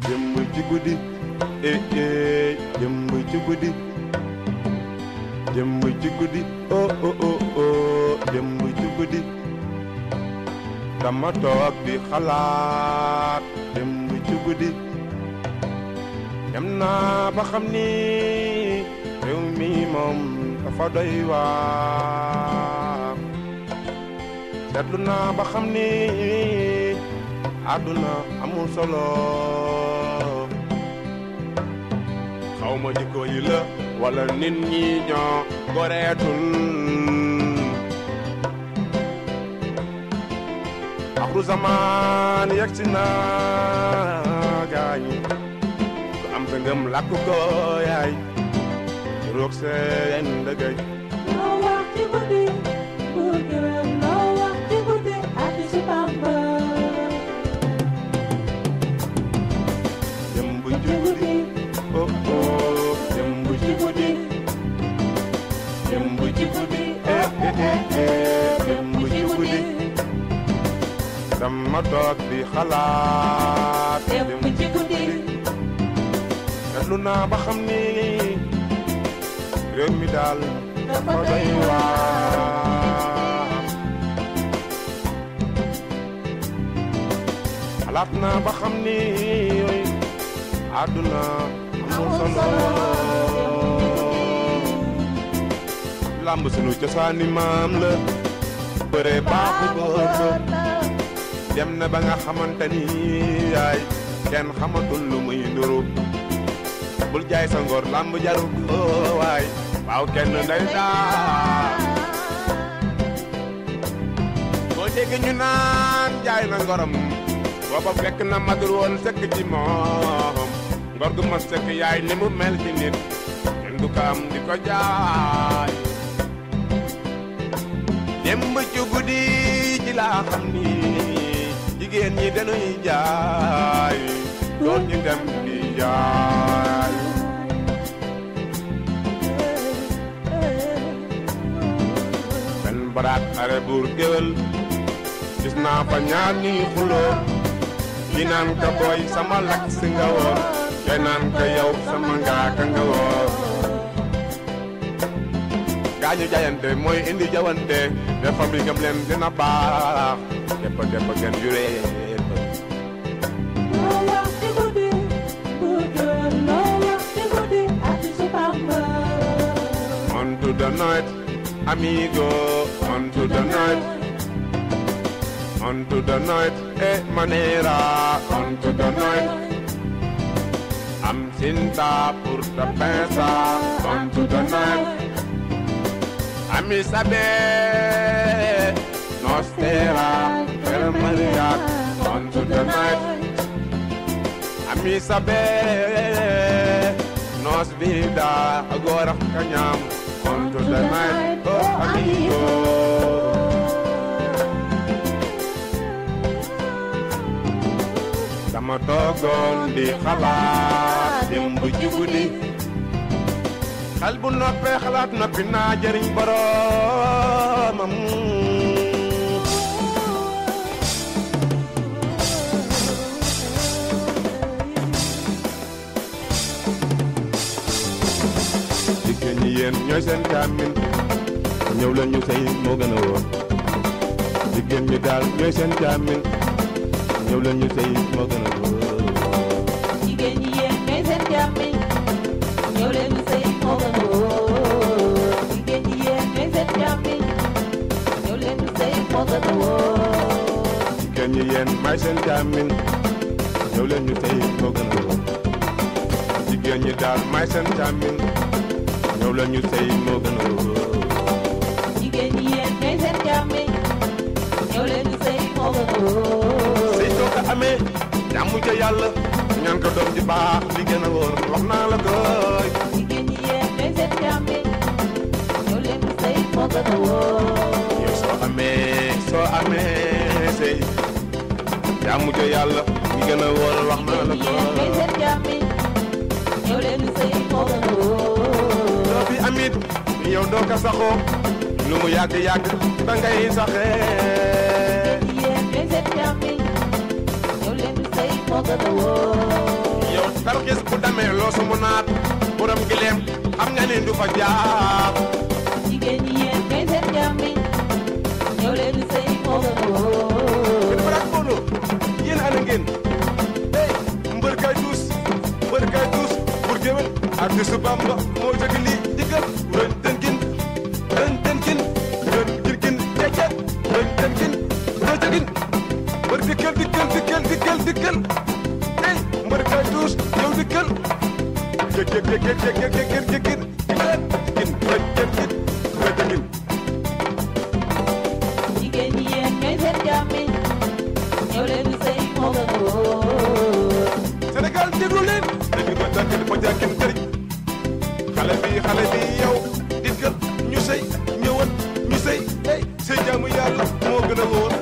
démb ci guddi eh eh démb ci guddi démb ci guddi oh oh oh oh démb ci guddi dama toog di xalaat démb ci guddi dem naa ba xam ni réew mi moom dafa doy waar seetlu naa ba xam ni àdduna amul solo xaw ma jikko yi la wala nit ñi ñoo goreetul axru zaman yegg si na gaañi ku am sa ngëm làkk ko yaay roog seen dëggay loo wax ci guddi buur gërëm loo wax ci guddi ak ci Bamba démb ci ci guddi guddi oh oh démb ci guddi démb ci guddi eh eh eh eh démb ci guddi dama toog di xalaat démb ci guddi seetlu naa ba xam ni réew mi daal dafa dafa doy doy waar xalaat naa ba xam ni àdduna amul Amul solo solo. làmb sunu cosaani maam la bëre baaxu góor dem na ba nga xamante ni yaay kenn xamatul lu muy nduru bul jaay sa ngor làmb jaru ko waay waaw kenn day daa boo dégg ñu naan jaay na ngorom booba fekk na matul woon sëkk ci moom ngor gu ma sëkk yaay ni mu mel ci nit kenn du ko am di ko jaay démb ci guddi ci laa xam ni jigéen ñi dañuy jaay góor ñi dem di jaay benn baraat xare buur géwél gis naa fa ñaar ñuy xuloo ki naan ka booy sama lakk si nga woon kay naan ka yow sama ngaaka nga woon gaañu jaayante mooy indi jawante te fabrique am leen dina baax deppa deppa gën juree loo wax ci guddi buur gërëm loo wax ci guddi ak ci Bamba on to the night amigo on to the night on to the night eh manera on to the night am cinta pour te pensa on to the night ami sabe nostera per maria on to the night ami sabe nos vida agora cañam on to the night oh amigo dama toogoon di xalaat démb ci guddi xel bu noppee xalaat noppi naa jëriñ boroomam jigéen ñi yéen ñooy seen càmmin ñëw leen ñu sëy moo gën a wóor jigéen ñi daal ñooy seen càmmin ñëw leen ñu sëy moo gën a wóor jigéen ñi yéen ñooy seen jàmmi ñëw leen ñu sëy moo gën a wóor jigéen ñi yéen ñooy seen jàmmi ñëw leen ñu sëy moo gën a wóor jigéen ñi yéen may seen càmmin ñëw leen ñu sëy moo gën a wóor jigéen ñi daal may seen càmmin ñëw leen ñu sëy moo gën a wóor jigéen ñi yéen ñooy seen jàmmi ñëw leen ñu sëy moo gën a wóor sëy soo ko amee jàmm ca yàlla ñaan ko doom ji baax li gën a wóor wax naa la koy jigéen ñi yéen ñooy seen jàmmi ñëw leen ñu sëy moo gën a wóor yow soo amee soo amee sëy jàmm ca yàlla li gën a wóor wax naa la jigéen ñi yéen ñooy koy seen jàmmi ñëw leen ñu sëy moo gën a wóor doo fi amit yow doo ko saxoo lu mu yàgg yàgg da ngay saxee yéen ñooy seen jàmmi ñëw leen ñu sëy moo gën a wóor tarxis bu demee loosu mu naat borom gileem xam nga ni du fa jaar jigéen ñi yéen kay seen jàmmi ñëw leen di sëy moo gën a wóor gën baraak boolu yéen ana ngeen hey mbër kay tuus mbër kay tuus pour géwél artiste bamba moo tëgg lii diggal rën tën kin rën tën kin rën kin kin cecet rën tën kin rën tën kin mbër dikkal dikkal dikkal dikkal dikkal hey mbër kay tuus yow dikkal jëg jëg jëg jëg jëg jëg jëg jëg kin kin kin rën tën kin rën tën kin jigéen ñi yéen kay seen jàmmi ñëw leen di sëy moo gën a wóor Sénégal déglu leen dégg ma jàkkin ma jàkkin këriñ xale bi xale bi yow dikkal ñu sëy ñëwal ñu sëy hey sëy jaamu yàlla moo gën a wóor